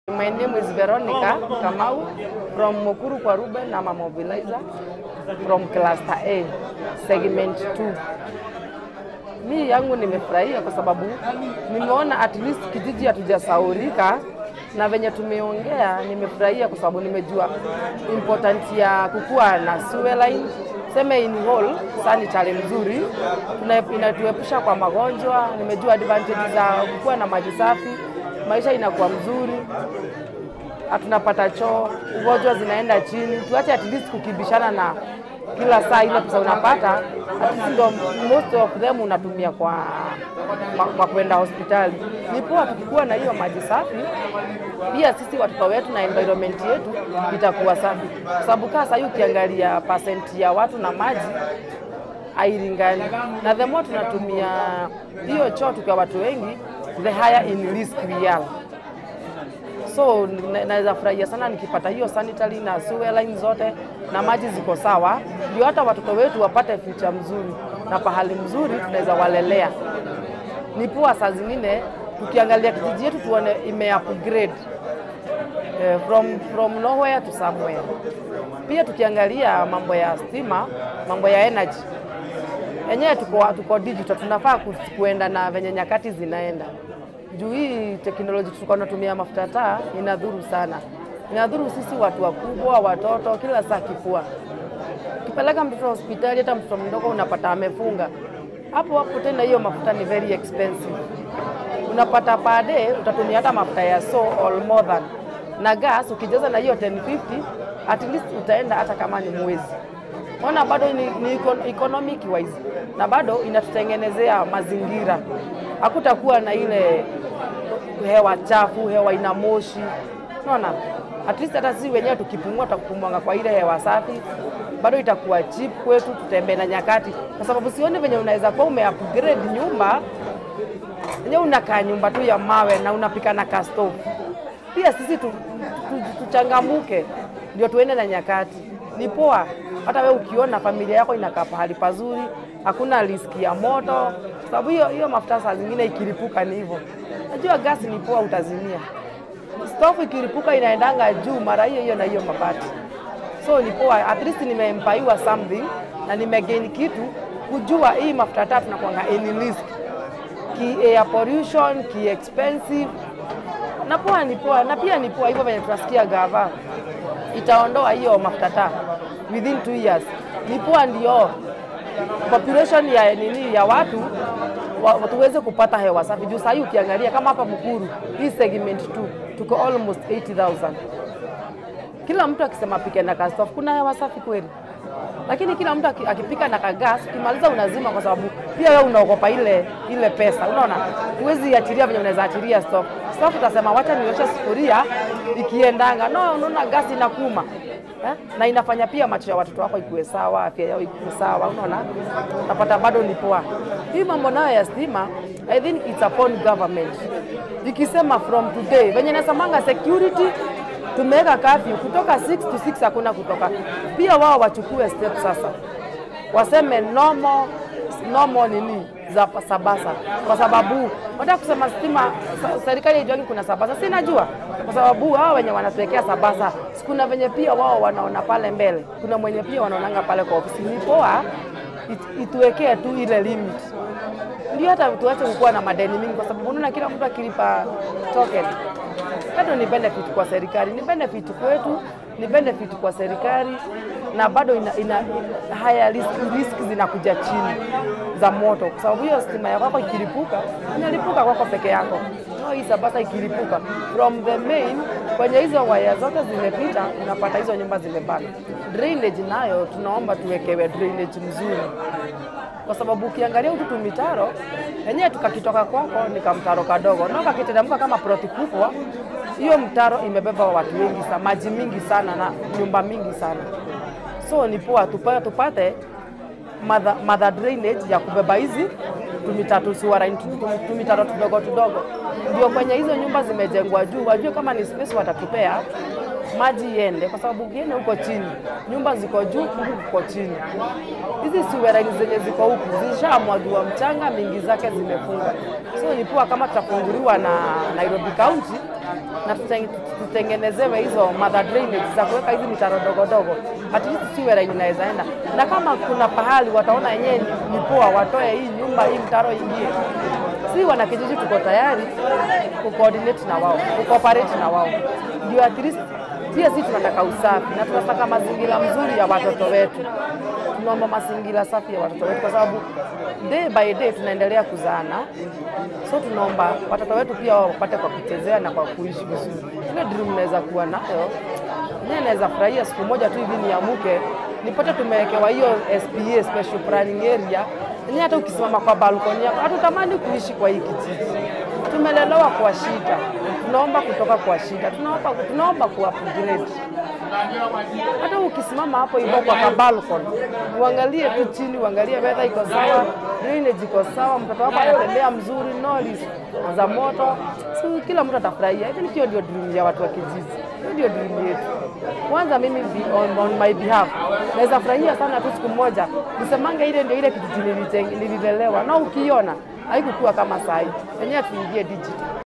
My name is Veronica Kamau from Mukuru kwa Ruben. I'm a mobilizer from cluster A, segment 2. Mi yangu nimefurahia kwa sababu nimeona at least kijiji hatujasaurika na venye tumeongea, nimefurahia kwa sababu nimejua important ya kukuwa na sewer line seme in whole sanitary mzuri, tuna- inatuepusha kwa magonjwa. Nimejua advantage za kukuwa na maji safi, maisha inakuwa mzuri hatunapata choo, ugonjwa zinaenda chini. Tuache at least kukibishana na kila saa ile pesa unapata, at least ndo most of them unatumia kwa, kwa, kwa kwenda hospitali. Ni poa tukikuwa na hiyo maji safi, pia sisi watoto wetu na environment yetu itakuwa safi, kwa sababu kaa sahii ukiangalia percent ya watu na maji hailingani, na the more tunatumia hiyo choo tukiwa watu wengi, the higher in risk we are so na- naweza furahia sana nikipata hiyo sanitary na sewer line zote na maji ziko sawa, ndio hata watoto wetu wapate future mzuri na pahali mzuri tunaweza walelea. Ni poa saa zingine tukiangalia kijiji yetu tuone ime upgrade eh, from, from nowhere to somewhere. Pia tukiangalia mambo ya stima, mambo ya energy yenyewe tuko, tuko digital, tunafaa ku- kuenda na venye nyakati zinaenda. Juu hii teknoloji tulikuwa tunatumia mafuta taa inadhuru sana, inadhuru sisi watu wakubwa, watoto, kila saa kifua. Ukipeleka mtoto hospitali, hata mtoto mdogo unapata amefunga hapo hapo. Tena hiyo mafuta ni very expensive, unapata per day utatumia hata mafuta ya so or more than, na gas ukijaza na hiyo 1050 at least utaenda hata kama ni mwezi ona bado ni, ni eco- economic wise na bado inatutengenezea mazingira. Hakutakuwa na ile hewa chafu, hewa ina moshi. Unaona, at least hata sisi wenyewe tukipumua, tutakupumuanga kwa ile hewa safi, bado itakuwa cheap kwetu, tutembee na nyakati, kwa sababu sioni venye unaweza kuwa ume upgrade nyumba yenyewe unakaa nyumba tu ya mawe na unapika na kastovu. Pia sisi tu, tu, tuchangamuke ndio tuende na nyakati. Ni poa hata we ukiona familia yako inakaa pahali pazuri, hakuna riski ya moto, sababu hiyo hiyo mafuta saa zingine ikilipuka ni hivyo. Najua gasi ni poa, utazimia. Stofu ikilipuka inaendanga juu mara hiyo hiyo na hiyo mabati so ni poa, at least nimempaiwa something na nimegain kitu kujua hii mafuta tatu nakwanga any risk ki air pollution ki expensive na poa ni poa, na pia ni poa hivyo venye tunasikia gava itaondoa hiyo mafuta taa within two years. Ni poa ndio population ya nini ya watu wa, tuweze kupata hewa safi juu sahii ukiangalia kama hapa Mukuru hii segment 2 tuko almost 80,000 kila mtu akisema pike na kastofu, kuna hewa safi kweli? Lakini kila mtu aki- akipika na kagas, ukimaliza unazima, kwa sababu pia wewe unaogopa ile ile pesa. Unaona, huwezi achilia venye unaweza achilia stofu. Stofu utasema wacha nioshe sufuria ikiendanga, no, unaona gasi inakuma eh? na inafanya pia macho ya watoto wako ikuwe sawa, afya yao ikuwe sawa. Unaona, napata bado ni poa. Hii mambo nayo ya stima, I think it's upon government ikisema from today, venye nasemanga security tumeweka kafyu kutoka 6 to 6 hakuna kutoka. Pia wao wachukue step sasa, waseme nomo nomo nini za sabasa, kwa sababu wataka kusema stima sa- serikali haijuangi kuna sabasa, si najua, kwa sababu hao wenye wanatuwekea sabasa, si kuna venye pia wao wanaona pale mbele, kuna mwenye pia wanaonanga pale kwa ofisi. Ni poa it- ituwekee tu ile limit ndio hata tuache kukuwa na madeni mingi, kwa sababu unaona kila mtu akilipa token bado ni benefit kwa serikali, ni benefit kwetu, ni benefit kwa serikali na bado ina, ina, haya risk, risk zinakuja chini za moto, kwa sababu hiyo stima ya kwako ikilipuka inalipuka kwako peke yako. No, hii sabasa ikilipuka from the main kwenye hizo waya zote zimepita, unapata hizo nyumba zimebana. Drainage nayo tunaomba tuwekewe drainage mzuri kwa sababu ukiangalia hutu tumitaro yenyewe tukakitoka kwako ni kamtaro kadogo, na kakiteremka kama ploti kubwa, hiyo mtaro imebeba watu wengi sana, maji mingi sana na nyumba mingi sana. So ni poa tupate, tupate mother, mother drainage ya kubeba hizi tumitatu suara tumitaro tudogo tudogo, ndio kwenye hizo nyumba zimejengwa juu, wajue kama ni space watatupea maji iende, kwa sababu ukienda huko chini, nyumba ziko juu, huku kuko chini. Hizi siwereni zenye ziko huku zishamwagiwa mchanga, mingi zake zimefunga. So ni poa kama tutafunguliwa na Nairobi County na tuteng- tutengenezewe hizo mother drainage za kuweka hizi mitaro dogodogo, at least siwereni inaweza enda, na kama kuna pahali wataona yenyewe ni poa, watoe hii nyumba hii mtaro ingie si wana kijiji tuko tayari kucoordinate na wao, kucooperate na wao, ndio at least pia sisi tunataka usafi na tunataka mazingira mzuri ya watoto wetu. Tunaomba mazingira safi ya watoto wetu, kwa sababu day by day tunaendelea kuzaana, so tunaomba watoto wetu pia wapate kwa kuchezea na kwa kuishi vizuri. Ile dream naweza kuwa nayo mimi naweza furahia siku moja tu hivi niamuke nipate tumewekewa hiyo SPA special planning area ni hata ukisimama kwa balkoni yako hatutamani kuishi kwa hii kijiji. Tumelelewa kwa shida, tunaomba kutoka kwa shida, tunaomba, tunaomba ku upgrade. Hata ukisimama hapo hivyo kwa kabalkon, uangalie tu chini, uangalie weather iko sawa, drainage iko sawa, mtoto wako anatembea mzuri, noise za moto, so kila mtu atafurahia. I think hiyo ndio dream ya watu wa kijiji, hiyo ndio dream yetu. Kwanza mimi be- on, on my behalf naweza furahia sana tu siku moja nisemange ile ndio ile kijiji nilite- nililelewa, na ukiona haikukuwa kama saa hii, yenyewe tuingie digital.